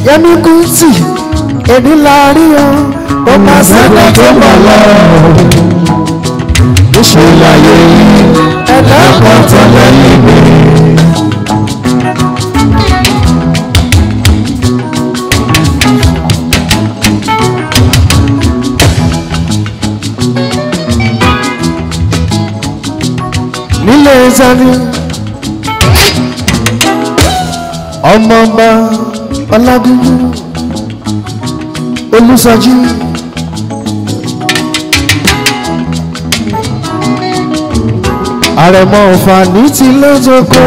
yẹmi kùtì èmi láàrin o ó máa sẹ́dá tó mọ̀ lọ. Ṣé láyé yìí ẹ̀dá kan tẹ̀lé mi? nílé sani ọmọọba ọlágúnjú olùsọjí àrẹ̀mọ ọ̀fàní ti lọ́jọ́kọ́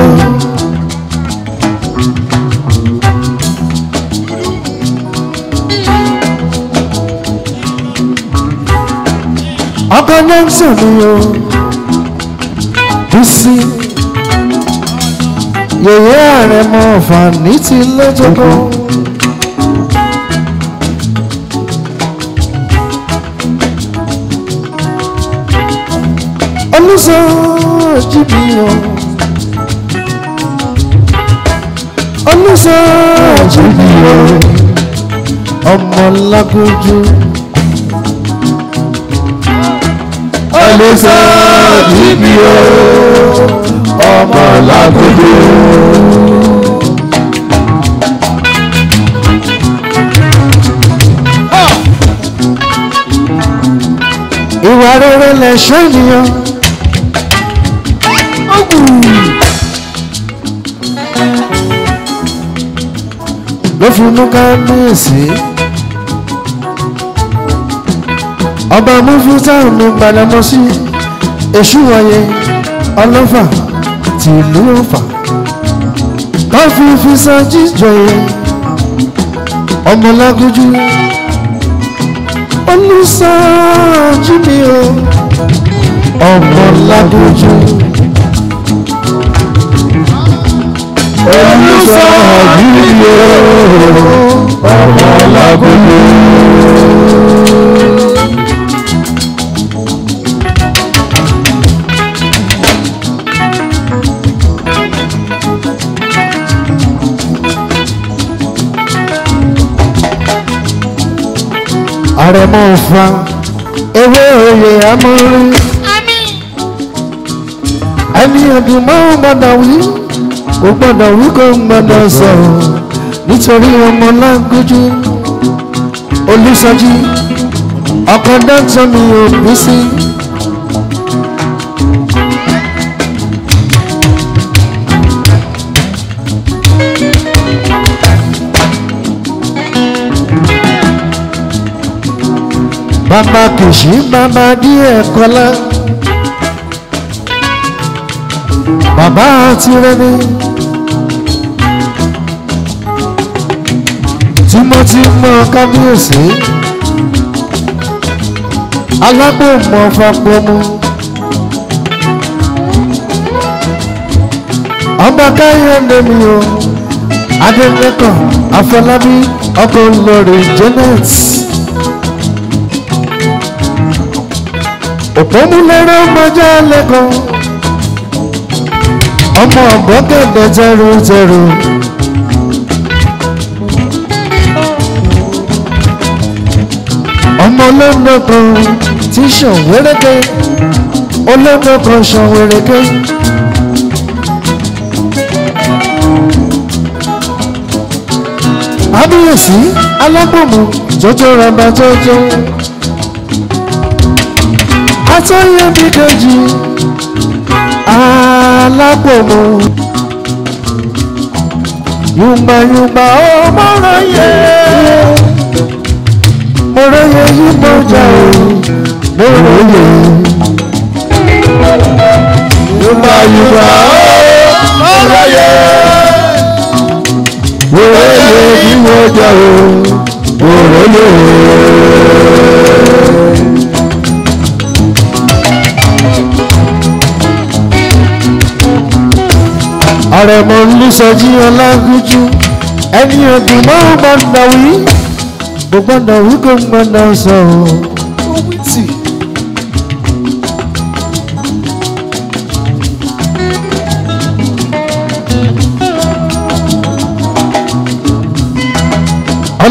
ọkọ nẹ́ńsọ̀ ni o bísí yèyé àrẹ̀mọ ọ̀fàní ti lọ́jọ́kọ́. olùsọjí mi o olùsọjí mi o ọmọ lágójú Ẹlẹ́sẹ̀ níbi o, ọmọ lágbègbè. ìwà rere lẹ̀ṣọ́ ènìyàn. ló fi mú kábíyèsí ọba mufúta mi gbàdámọ́sí èṣù wọ̀nyẹ ọlọ́fà tìlú ọ̀fà káfí fi san jíjọyẹ ọmọlágójú olùsàájú mi o ọmọlágójú Olùsọ̀ níbi o, ọmọ lágbègbè. àrẹ̀mọ ọ̀fà ewé oyè amórí ẹni ọdún máa ń gbọdọ̀ wí kò gbọdọ̀ wí kò gbọdọ̀ sọ̀rọ̀ nítorí ọmọ lágójú olùsọjí ọkọ dọ́tọ̀ mi ò bí sí. bàbá kìsì bàbá díẹ̀ kọ́lá bàbá tirẹ̀ni tímọ́tímọ́ kábíyèsí alágbòmọ̀ fapọ̀mù ọba káyọ̀dé mi o adélẹ́kọ̀ afọlábí ọkọ̀ lórí janet. òpómúlẹ́rẹ́ ọmọjà lẹ́kọ̀ọ́ ọmọ ọ̀gbọ́gẹ̀dẹ̀ tẹrù tẹrù. ọmọ olóńgbò kan tí sàn wéréké olóńgbò kan sàn wéréké. abíyèsí alágbòmù jọjọ rẹba jọjọ atọ́yẹ bí kejì alágbòmù yùngbàyùngbà ọmọràn yẹ mọ̀rọ̀yẹ yìí mọ̀jà o mọ̀rọ̀yẹ Yorùbá Yorùbá ọ̀rọ̀ yẹ. Wòlé bí wọ́n jẹ́ o, wòlé. àrẹ̀mọ̀ ńlísọjí ọlágúnjú ẹni ọdún máa ń gbọ́dọ̀ wí kò gbọ́dọ̀ wí kò gbọ́dọ̀ sọ̀rọ̀.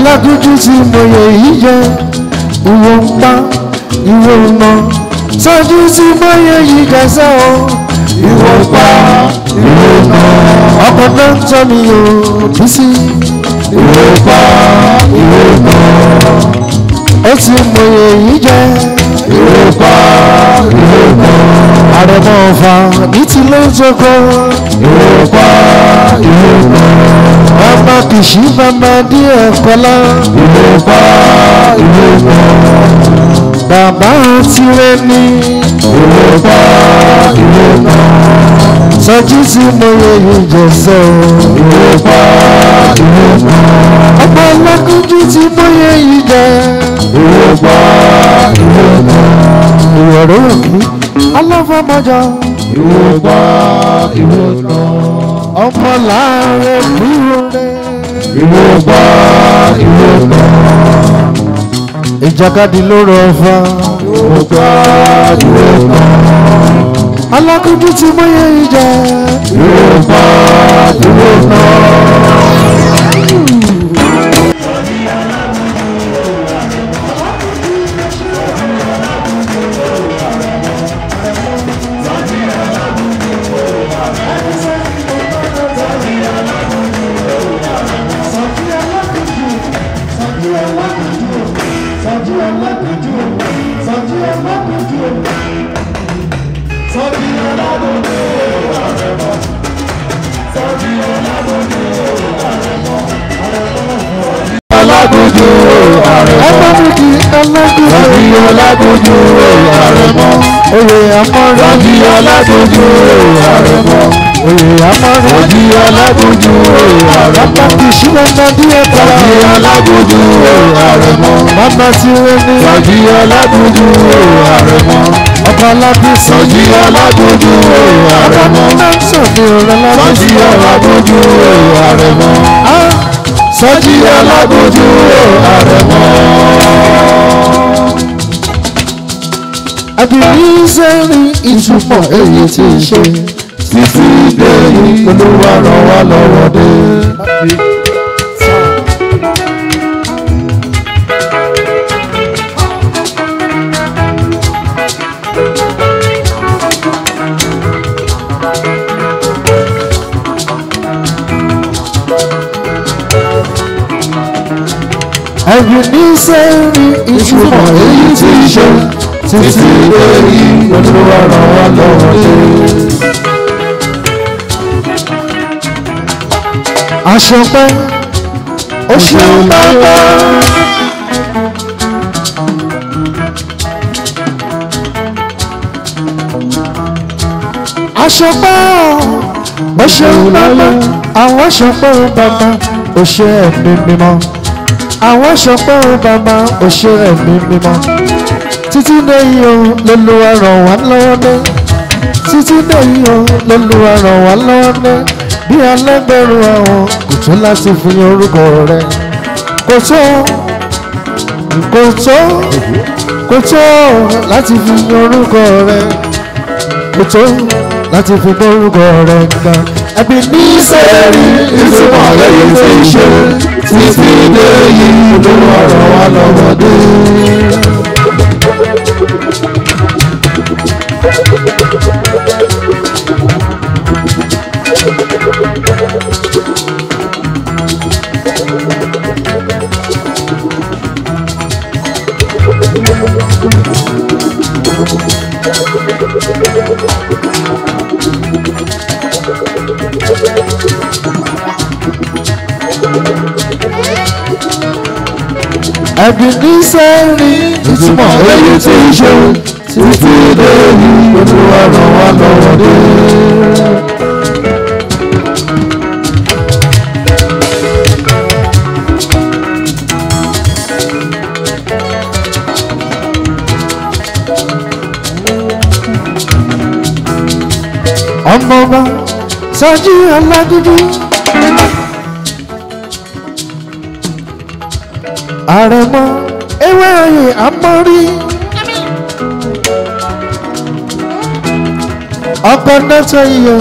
ọlágúnjú tí mo yẹ yìí jẹ ìwọ ń pa ìwọ ń nà sọjú tí mo yẹ yìí gẹ̀ẹ́sẹ̀ o ìwọ pa ìwọ nà ọkọ̀ náà ń tọ́ mi o bí sí ìwọ pa ìwọ nà ó tí mo yẹ yìí jẹ ìwọ pa ìwọ nà àrẹ̀mọ ọ̀fà ní ti ló ń jókòó ìwọ pa ìwọ nà bàbá kìsì bàbá díẹ̀ kọ́lá ìwọ pa ìwọ nà bàbá tirẹ̀ ní ìwọ pa ìwọ nà sọjú tí mo yẹ yìí jẹ̀sẹ̀ o. ìwọ pa ìwọ nà ọmọ ọlọ́kùnjú tí mo yẹ yìí jẹ ìwọ pa ìwọ nà ìwọ̀rọ̀ òkú aláfọmọjọ ìwọ pa ìwọ nà ọmọ láàárẹ̀ kúrò rẹ̀. ìwọ pa ìwọ nà ìjàkadì ló rọ ọfà ìwọ pa ìwọ nà alákùnjú tí mo yẹ yìí jẹ ìwọ pa ìwọ nà. Alágójú àrẹ̀mọ. ẹgbẹ́ mi di alákùnjú Rọ́bì Alágójú àrẹ̀mọ. oyè amọ̀rẹ́ Rọ́bì Alágójú àrẹ̀mọ. oyè amọ̀rẹ́ Rọ́bì Alágójú àrẹ̀mọ. bàbá kìsì bàbá díẹ̀ kọ́lá Rọ́bì Alágójú àrẹ̀mọ. bàbá tirẹ̀ ní Rọ́bì Alágójú àrẹ̀mọ. ọkọ̀ alábísí Rọ́bì Alágójú àrẹ̀mọ. náà sọ̀dí ọ̀rẹ́ Rọ́bì lábísí Alágójú àrẹ̀mọ. Rọ́bì Alágójú àrẹ̀mọ. àbíní sẹ́rí ìtumọ̀ èyí tí ń ṣe Títí dé yìí Olúwa ràn wá lọ́wọ́ dé. àbíní sẹ́rí ìtumọ̀ èyí tí ń ṣe Títí dé yìí Olúwa ràn wá lọ́wọ́ dé. aṣọ pẹ́ ó ṣeun bàbá. aṣọ pẹ́ ó ṣeun bàbá àwọn aṣọ pẹ́ ó bàbá ó ṣe ẹ̀mí mímọ́ àwọn aṣọ pẹ́ ó bàbá ó ṣe ẹ̀mí mímọ́ títí lẹ́yìn o lọ́lọ́wọ́ ràn wá lọ́wọ́ dé títí lẹ́yìn o lọ́lọ́wọ́ ràn wá lọ́wọ́ dé bí alẹ́gbẹ̀rún àwọn kò tó láti fi orúkọ rẹ kò tó kò tó kò tó láti fi orúkọ rẹ kò tó láti fi orúkọ rẹ ga ẹbí ní sẹ́ẹ̀rì Ìtumọ̀ lẹ́yìn tí ń ṣe. Títí dé yìí Olúwa ràn wá lọ́wọ́ dé. ẹbí ní sẹ́ẹ̀rì Ìtumọ̀ lẹ́yìn tí ń ṣe. Títí dé yìí Olúwa ràn wá lọ́wọ́ dé. ọmọọba sọjí ọlágídí àrẹ̀mọ ewé oyè àmọ́rí ọkọ dọ́tọ̀ iyọ̀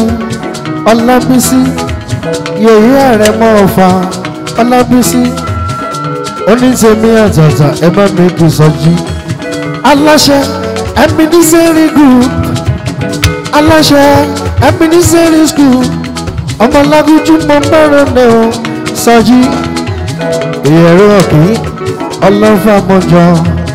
ọlábísí yèyí àrẹ̀mọ ọ̀fà ọlábísí onítẹ̀mí àtàtà ẹ bá mi kì sọ́jí aláṣẹ ẹ̀mínísẹ́rì group aláṣẹ ẹ̀mínísẹ́rì school ọmọlágójú mọ mẹ́rin ní o sọ́jí ìyẹ̀rọ ọ̀kì ọlọ́fà mọ́jọ.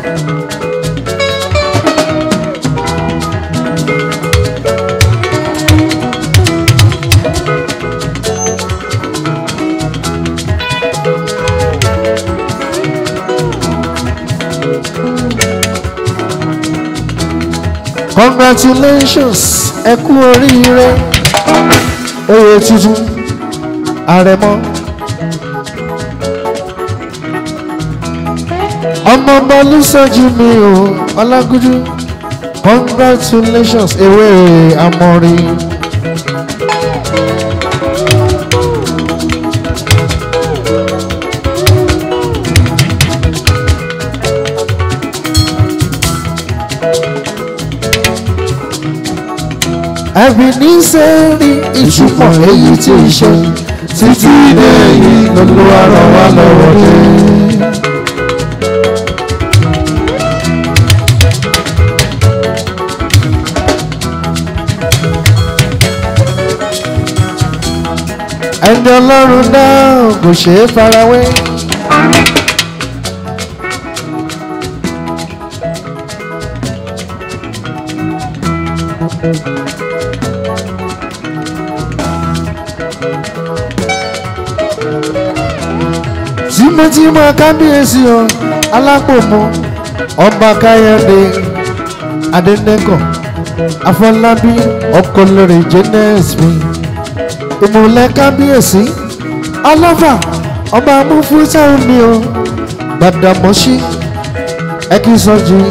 congratulations ẹ kú oríire oyè tuntun àrẹ̀mọ. ọmọ bọlúsọjí mi ò ọlágúdú congratulations ewé amọ̀rí. ẹbí ní sẹ́ẹ̀rì ìṣùpọ̀ èyí tí ń ṣe títí dẹ́yìn lọ́lọ́wọ́ ràn wá lọ́wọ́ dé. ẹni ọlọ́run náà kò ṣeé farawé. tímọ́tímọ́ kábíyèsí o alápòmọ́ ọba káyọ̀dé adẹ́nẹ́kọ̀ afọlábí ọkọlẹ́rẹ jẹ́nẹ́sì mi ìmùlẹ̀ kábíyèsí ọlọ́fà ọba amúfúsá mi o gbàdàmọ́sí ẹkísọ́jì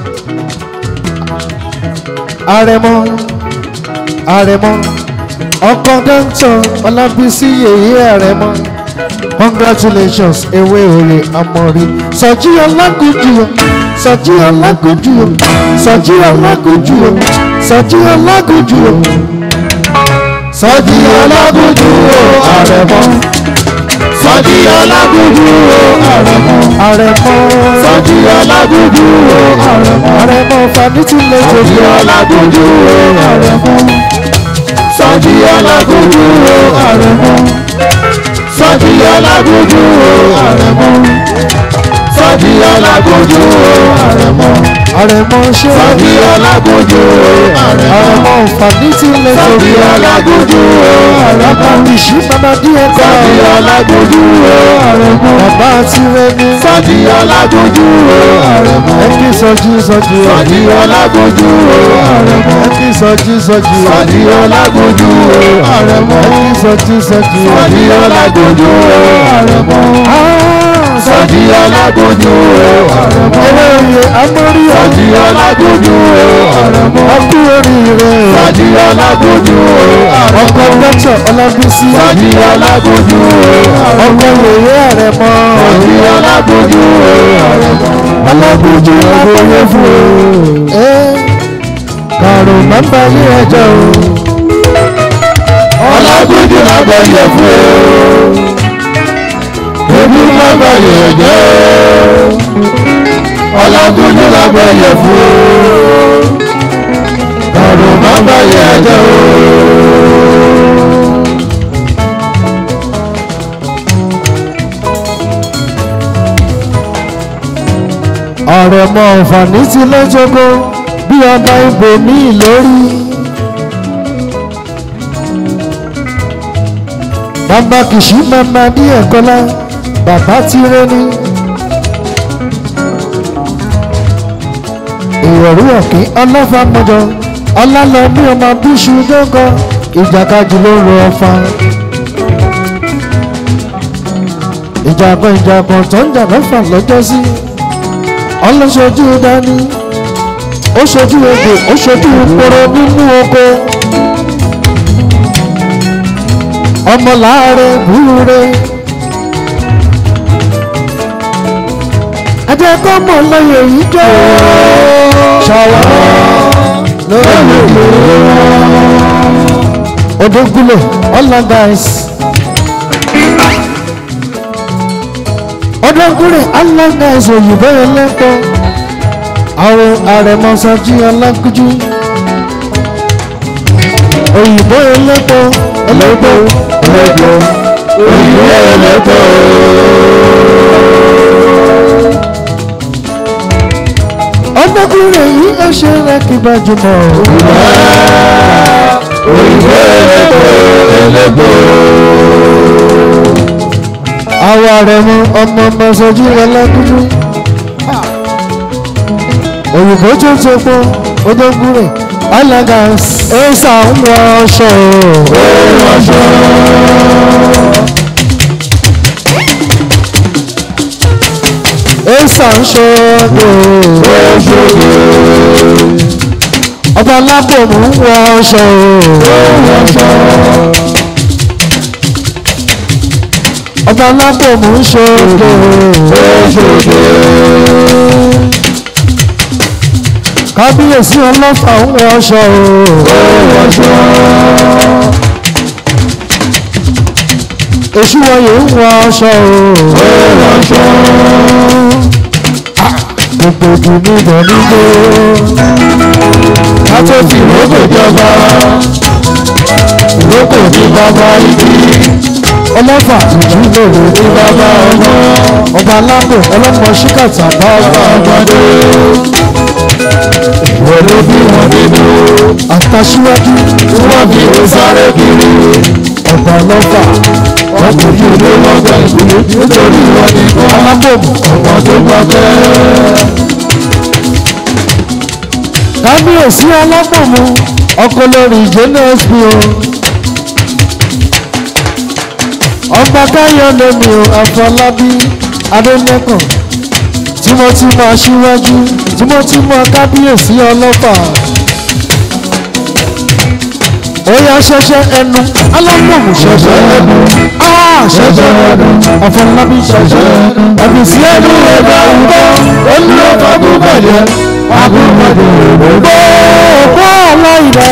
àrẹ̀mọ àrẹ̀mọ ọkọ̀ dọ́ńtọ̀ ọlábísí yèyé àrẹ̀mọ congratulations ewé òye amọ̀rí sọ̀jí ọlágójú o sọ̀jí ọlágójú o sọ̀jí ọlágójú o sọ̀jí ọlágójú o sọ́jí ọlágójú o àrẹ̀mọ. sọ́jí ọlágójú o àrẹ̀mọ. àrẹ̀mọ sọ́jí ọlágójú o àrẹ̀mọ. àrẹ̀mọ fanitì lè sọ́jí jòjì ọlágójú o àrẹ̀mọ. sọ́jí ọlágójú o àrẹ̀mọ. sọ́jí ọlágójú o àrẹ̀mọ. sọ́jí ọlágójú o àrẹ̀mọ. àrẹ̀mọ ṣe sọ́jí ọlágójú o àrẹ̀mọ. àrẹ̀mọ fanitì lè sọ́jí jòjì ọlágójú o àrẹ̀mọ. bàbá ìṣí bàbá díẹ̀ kọ́ sọ́jí ọlágójú o àrẹ̀mọ. bàbá àti rẹmi sọ́jí ọlágójú o àrẹ̀mọ. ẹkí sọjí sọjí sọ́jí ọlágójú o àrẹ̀mọ. ẹkí sọjí sọjí sọ́jí ọlágójú o àrẹ̀mọ. ẹkí sọjí sọjí sọ́jí ọlágójú o àrẹ̀mọ. sọ́jí ọlágójú o àrẹ̀mọ. eléyè amórí sọ́jí ọlágójú o àrẹ̀mọ. ọkú oríire sọ́jí ọlágójú o àrẹ̀mọ. ọkọ dọ́tọ̀ ọlábísí sọ́jí ọlágójú o àrẹ̀mọ. ọkọ yèyé àrẹ̀mọ sọ́jí ọlágójú o àrẹ̀mọ. ọlọ́gbùjú lágbóyè fún o. kàrò máa ń bá yé ẹjọ́ o. ọlágójú lágbàáyé fún o. ebi lágbàáyé jẹ́ o. ọlágójú lágbàáyé fún o. kàrò lágbàáyé jẹ́ o. àrẹ̀mọ ọ̀fàní ti lẹ́jọ́gọ́ bí ọba ibò ní ìlórí. bàbá kìsì mama ní ẹ̀kọ́lá bàbá ti rẹ́ ní. ìrọ̀rú ọ̀kín ọlọ́fàmọ́jọ ọlálọ́mí ọmọ bíṣu dọ́gọ́ ìjàkadì ló rọ ọfà. ìjàgbọ́n ìjàgbọ́n tó ń jà lọ́fà lọ́jọ́ sí ọlọ́sọjú dání ó ṣojú egbò ó ṣojú poro nínú oko ọmọ láàárẹ̀ búure ẹjẹ kọ́ mọ̀ lọ́yẹ̀ yìí jẹ́ ṣàwọ́ lórí ìlú odógúnlẹ̀ ọ̀làdàìs ọdọkùnrin alágbàṣe òyìnbó ẹlẹ́pọ̀ àwọn àrẹ̀mọ́sájí alágúnjú òyìnbó ẹlẹ́pọ̀ ẹlẹ́pọ̀ ẹlẹ́pọ̀ òyìnbó ẹlẹ́pọ̀. ọdọkùnrin yìí ẹ ṣe rẹ kí gbajúmọ̀ òyìnbó ẹlẹ́pọ̀ ẹlẹ́pọ̀. àwọn àrẹ̀mọ ọmọ mọ́sájí alágúnjú òyìnbó tó tó pọ̀ ọdọkùnrin alága ẹ̀sà ń wọ ọṣọ ẹ̀sà ń ṣọ́ọ́dọ̀ ọba alábòmù ń wọ ọṣọ ọba alábòmù ń ṣọ́ọ́dọ̀ kábíyèsí ọlọ́fà ń wọ ọṣọ èṣù wọ̀nyí ń wọ ọṣọ gbogbo ìdùnnú ibẹ̀ nígbó Kátó fi ìrókò jọba, ìrókò ní bàbá ibi, ọlọ́fà tuntun lòrò ní bàbá ọmọ, ọba alábò ọlọ́mọ ṣíkàtà bá ọba ọmọdé. Ìwọ ló bí wọn nínú, àtàṣíwájú tí wọ́n fi ń sáré kiri. ọba ọlọ́fà Wọ́n kò ní ilé wọn gbà ìgbìlú nítorí wọn nìkan. alábòmù Ọmọ tó bá bẹ́ẹ̀. kábíyèsí alábòmù ọkọ lórí jns bí o ọba káyọ̀dé mi ò àfọlábí adẹ́nẹ́kàn tímọ́tímọ́ aṣíwájú tímọ́tímọ́ kábíyèsí ọlọ́fà ó yá ṣẹṣẹ ẹnu alábòmù ṣẹṣẹ ẹnu áá ṣẹṣẹ ẹnu àfọlábí ṣẹṣẹ ẹnu àbísí ẹnu ẹ̀dá ọ̀gbọ́n ó ní ọ̀fà kó bàjẹ́ Agúnmọ̀dé òdòdó, òkú aláìlẹ̀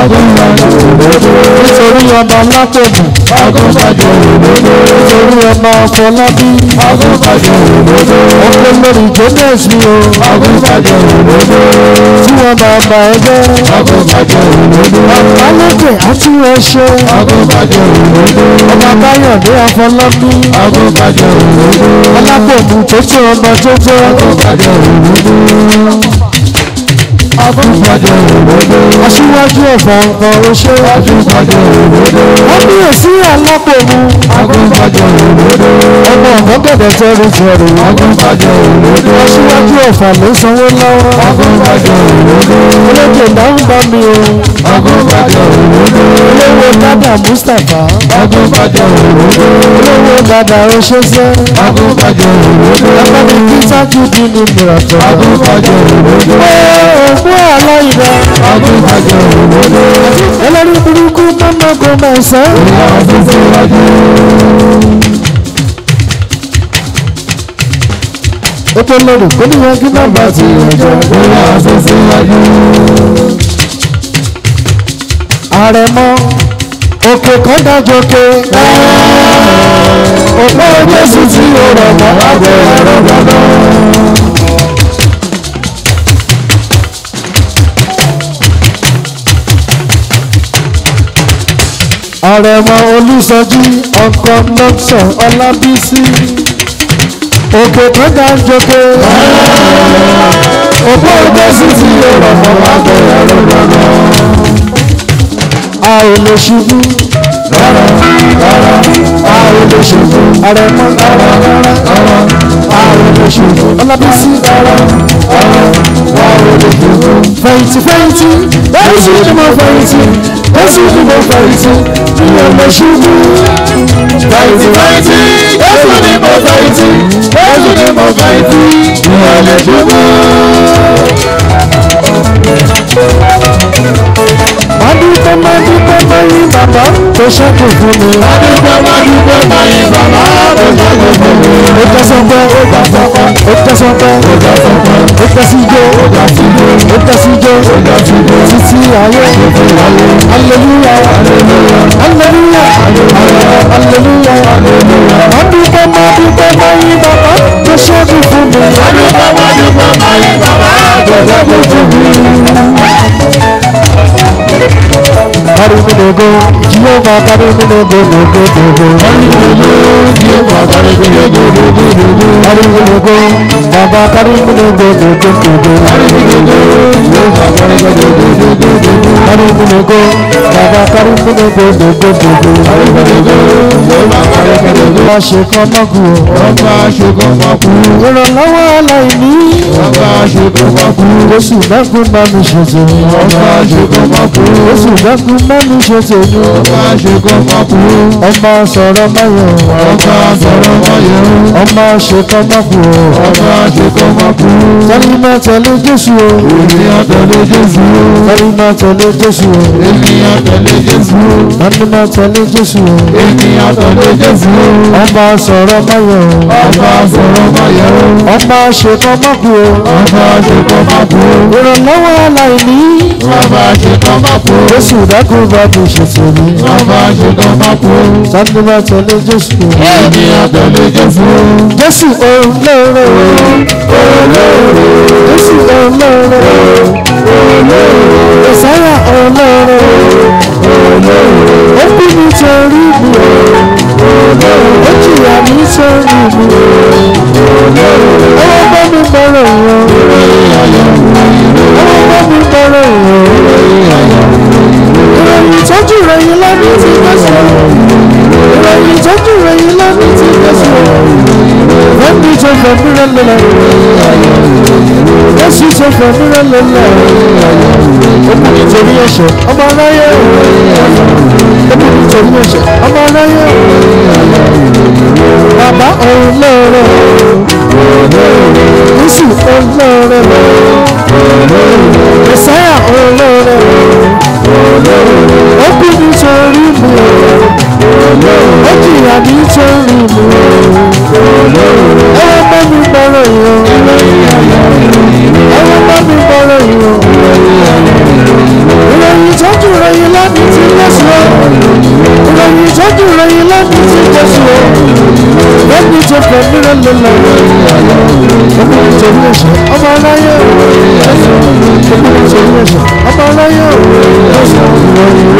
nítorí ọba látọ̀bù agúnmọ̀dé òdòdó, nítorí ọba ọ̀fọlábí agúnmọ̀dé òdòdó, ọkọ lórí jones mi o agúnmọ̀dé òdòdó, tí wọn bá bá ẹgbẹ́ agúnmọ̀dé òdòdó, alókè àti ẹṣẹ agúnmọ̀dé òdòdó, ọba báyọ̀dé àfọlábí agúnmọ̀dé òdòdó, alábòmù tó tó ọba tó jẹ́ agúnmọ̀dé òdòdó, agúnmọ̀dé òdòdó, aṣíwájú ọ̀fà ọ̀fà oṣé agúnmọ̀dé òdòdó, kábíyèsí alábòmù agúnmọ̀dé òdòdó, ọmọ ọ̀gọ́gẹ̀dẹ̀ tẹ́rù tẹ́rù agúnmọ̀dé òdòdó, aṣíwájú ọ̀fà ló sanwó lọ́wọ́ agúnmọ̀dé òdòdó, olókè náà ń bá mi o agúnmọ̀dé òdòdó, olówó dada mustapha agúnmọ̀dé òdòdó, olówó dada oṣooṣẹ agúnmọ̀dé òdòdó, abáni peter judy ní mìíràn agúnmọ̀dé òdòdó, òkú aláìlẹ agúnmọ̀dé òdòdó, ẹlẹ́rìí burúkú mọ́mọ́ kò máa sẹ́ ìyá fífi wájú. ó tó lórí kó níyàn kí má bàa ti ẹjọ́ Ìyá fífi wájú. àrẹ̀mọ òkè kan dájọke òpó jésù tí ó rọ̀ mọ́ lábẹ́ ẹ̀rọ gbọ́dọ̀. àrẹ̀mọ olùsọjí ọkọ̀ lọ́sọ̀ ọlábísí òkè kan dájọke òpó jésù tí ó rọ̀ mọ́ lábẹ́ ẹ̀rọ gbọ́dọ̀. a ò lè ṣubú rárá rárá a ò lè ṣubú àrẹ̀mọ rárá rárá rárá a ò lè ṣubú ọlábísí rárá rárá a ò lè ṣubú. fẹ̀yìntì fẹ̀yìntì Jésù ni mo fẹ̀yìntì Jésù ni mo fẹ̀yìntì mi ò lè ṣubú. Fẹ̀yìntì fẹ̀yìntì, Jésù ni mo fẹ̀yìntì, Jésù ni mo fẹ̀yìntì, mi ò lè ṣubú. Adúpẹ́ máa dúpẹ́ máa yí bàbá tó ṣẹ́kù fún mi. Adúpẹ́ máa dúpẹ́ máa yin bàbá tó ṣẹ́gun fún mi. Ó tẹ́sán pẹ́, ó gbà sọ́pẹ́, ó tẹ́sán pẹ́, ó gbà sọ́pẹ́, ó tẹ́sí jó, ó gbà sí jó, ó tẹ́sí jó, ó gbà sí jó, títí ayé, títí ayé. Aleluya, aleluya, aleluya, aleluya, aleluya. Máa dúpẹ́ máa dúpẹ́ máa yí bàbá dábò fún mi. Carry me no go, Jehovah carry me no go, no go, no go. Carry me no go, Jehovah carry me no go, no go, no go. Carry me no go, Baba carry me no go, no go, no go. Carry me no go, Jehovah carry me no go, no go, no go. Carry me no go, Baba carry me no go, no go, no go. Carry me no go, Jehovah carry me no go. Wọ́n ṣe kán mọ́kù o. Ọba ṣogun máa kú. Ìrànlọ́wọ́ aláìní. Ọba ṣogun máa kú. Oṣù mẹ́kún bá mi ṣe tèmi. Ọba ṣogun máa kú. Oṣù mẹ́kún bá mi ṣe tèmi. Ọba ṣogun máa kú. Ọmọ sọ̀rọ̀ máyọ̀. Ọba sọ̀rọ̀ máa yẹ o. Ọmọ ṣe kán mọ́kù o. Ọba ṣogun máa kú. Tẹ́lí máa tẹ̀lé Jésù o. Ènìyàn tẹ̀lé Jésù. Tẹ́lí máa tẹ̀lé Jésù o. Ènìyàn tẹ̀lé Jésù. Tẹ́lí máa tẹ̀lé Jésù o. Ènìyàn tẹ̀lé Jésù. Ọmọ sọ̀rọ̀ máyọ̀ o. Ọba sọ̀rọ̀ máa yẹ o. Ọmọ ṣe kán mọ́kù o. Ọba ṣogun máa kú. Ìrànlọ́wọ́ aláìní. Ọba ṣogun máa kú. Jésù dákun bá mi ṣe tèmi. Ọba ṣogun máa kú. Tẹ́lí máa tẹ̀lé Jésù o. Ènìyàn tẹ̀lé Jésù. Jésù olóore Jésù olóore Ìsáyà olóore Ó kú nítorí mi Ó jìyà nítorí mi Ọwọ́ bá mi bọ̀rọ̀ yàn Ọwọ́ bá mi bọ̀rọ̀ yàn Ìròyìn ìtọ́jú rẹ̀ yìí lọ́dún tí Jésù Ìròyìn ìtọ́jú rẹ̀ yìí lọ́dún tí Jésù Fẹ́mi tó fẹ́ mi rẹ̀ lọ́la Jésù tó fẹ́ mi rẹ̀ lọ́la Ó kú nítorí ẹ̀ṣẹ̀ ọmọ aráyé Ó kú nítorí ẹ̀ṣẹ̀ ọmọ aráyé Bàbá olóore Jésù olóore Mẹ̀sáyà olóore Ó kú nítorí mi Ó jìyà nítorí mi Ẹwọ́n bá mi bọ̀rọ̀ yìí Ẹwọ́n bá mi bọ̀rọ̀ yìí Ìròyìn ìtọ́jú rẹ̀ yìí láti ti Jésù o Ìròyìn ìtọ́jú rẹ̀ yìí láti ti Jésù o Lẹ́ni tó fẹ́ mìíràn lọ́la Ọmọ nítorí ẹ̀ṣẹ̀ ọmọ aláyé Ọmọ nítorí ẹ̀ṣẹ̀ ọmọ aláyé